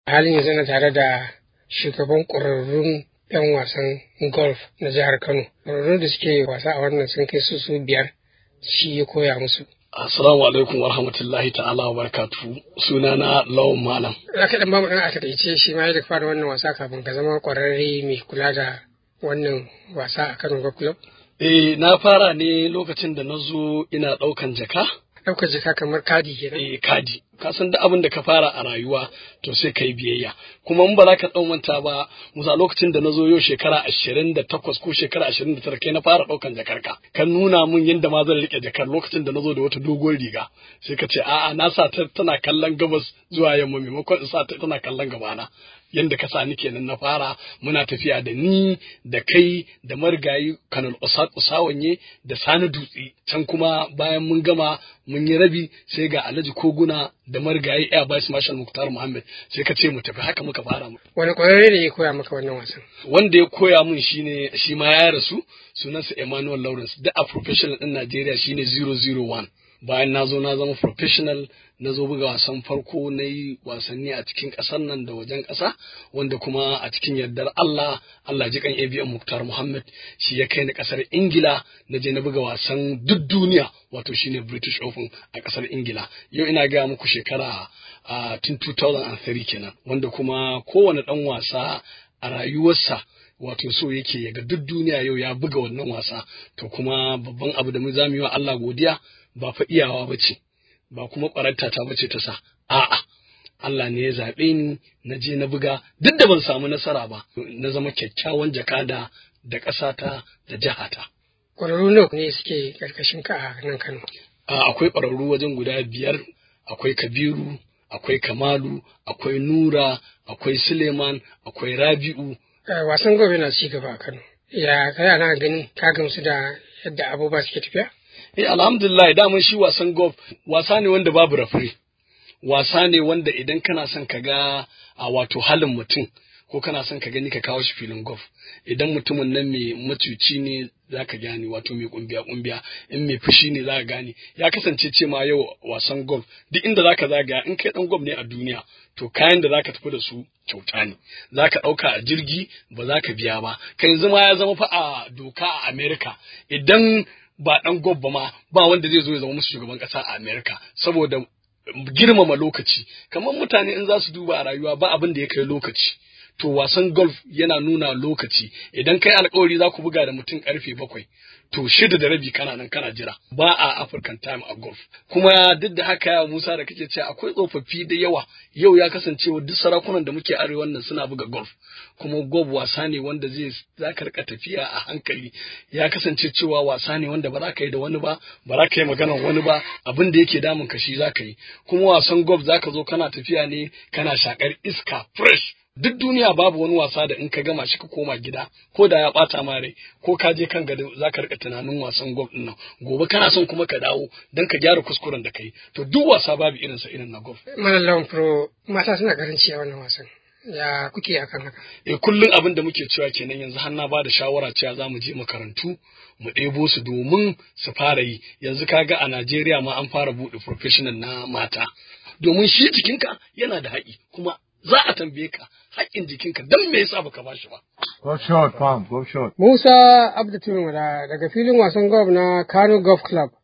halin yanzu na tare da shugaban ƙwararrun 'yan wasan golf na jihar Kano. Ƙwararrun da suke wasa a wannan sun kai su su biyar shi ya koya musu. Assalamu alaikum wa rahmatullahi ta'ala wa barakatuhu. Sunana Lawan Malam. Za ka ɗan bamu ɗan a taƙaice shi ma yadda fara wannan wasa kafin ka zama ƙwararre mai kula da wannan wasa a Kano Golf Club? Eh, na fara ne lokacin da na zo ina ɗaukan jaka. Ɗaukar jaka kamar kadi kenan. Eh, kadi. Ka san duk abin da ka fara a rayuwa to sai ka yi biyayya. Kuma in ba za ka ɗau manta ba, musa lokacin da na zo yau shekara ashirin da takwas ko shekara ashirin da tara kai na fara ɗaukan jakar ka. Kan nuna mun yadda ma zan riƙe jakar lokacin da na zo da wata doguwar riga. Sai ka ce a'a na sa ta tana kallon gabas zuwa yamma maimakon in sa ta tana kallon gabana. yadda ka sani kenan na fara muna tafiya da ni da kai da marigayi kanal usawanye da sani dutse can kuma bayan mun gama mun yi rabi sai ga alhaji koguna da marigayi air vice marshal muktar muhammad sai ka ce mu tafi haka muka fara mu Wani ƙwararre ne ya koya maka wannan wasan? wanda ya koya mun shine shi ma ya rasu sunansa emmanuel lawrence da a professional din najeriya shine 001 bayan na zo na zama professional na zo buga wasan farko na yi wasanni a cikin ƙasar nan da wajen ƙasa wanda kuma a cikin yardar Allah Allah ji kan ABM Muktar Muhammad shi ya kai ni ƙasar Ingila na je na buga wasan duk duniya wato shine British Open a ƙasar Ingila yau ina gaya muku shekara a tun 2003 kenan wanda kuma kowane ɗan wasa a rayuwarsa wato so yake ya ga duk duniya yau ya buga wannan wasa to kuma babban abu da mu zamu yi wa Allah godiya ba fa iyawa bace ba kuma ƙwararta ta bace ta sa a'a Allah ne ya zaɓe ni na je na buga duk da ban samu nasara ba na zama kyakkyawan jakada da ƙasata da jihata Ƙwararru nawa ne suke ƙarƙashin ka a nan Kano? a akwai ƙwararru wajen guda biyar akwai Kabiru akwai Kamalu akwai Nura akwai Suleiman akwai Rabi'u Eh, Wasan gobe na ci gaba a Kano. Ya kai ana ganin ka gamsu da yadda abubuwa suke tafiya? Eh alhamdulillah daman shi wasan golf wasa ne wanda babu rafri. Wasa ne wanda idan kana son ka ga a wato halin mutum ko kana son ka gani ka kawo shi filin golf. Idan mutumin nan mai macuci ne za ka gane wato mai kumbiya kumbiya in mai fushi ne za ka gane ya kasance ce ma yau wasan golf duk inda za ka zagaya in kai dan golf ne a duniya to kayan da za ka tafi da su kyauta ne za ka ɗauka a jirgi ba za ka biya ba ka yanzu ma ya zama fa a doka a America idan ba ɗan gob ba ma ba wanda zai zo ya zama musu shugaban ƙasa a Amerika saboda girmama lokaci kamar mutane in za su duba a rayuwa ba abin da ya kai lokaci to wasan golf yana nuna lokaci idan kai alkawari za ku buga da mutum karfe bakwai to shida da rabi kana nan kana jira ba a African time a golf kuma duk da haka ya Musa da kake cewa akwai tsofaffi da yawa yau ya kasance duk sarakunan da muke arewa nan suna buga golf kuma golf wasa ne wanda zai za ka rika tafiya a hankali ya kasance cewa wasa ne wanda ba za ka yi da wani ba ba za ka yi maganar wani ba abin da yake damun ka shi za ka yi kuma wasan golf za ka zo kana tafiya ne kana shakar iska fresh duk duniya babu wani wasa da in ka gama shi ka koma gida ko da ya bata ma rai ko ka je kan gado za ka rika tunanin wasan golf din nan gobe kana son kuma ka dawo don ka gyara kuskuren da kai to duk wasa babu irin sa irin na golf Malallan Pro mata suna karanci a wannan wasan. Ya kuke akan haka? eh kullum abin da muke cewa kenan yanzu har na bada shawara cewa za mu je makarantu mu ɗebo su domin su fara yi yanzu kaga a Najeriya ma an fara buɗe professional na mata domin shi jikinka yana da haƙi kuma za a tambaye ka haƙƙin jikinka don me yasa baka bashi ba Go short, Pam. Go short. Musa Abdu Turmada daga filin wasan golf na Kano Golf Club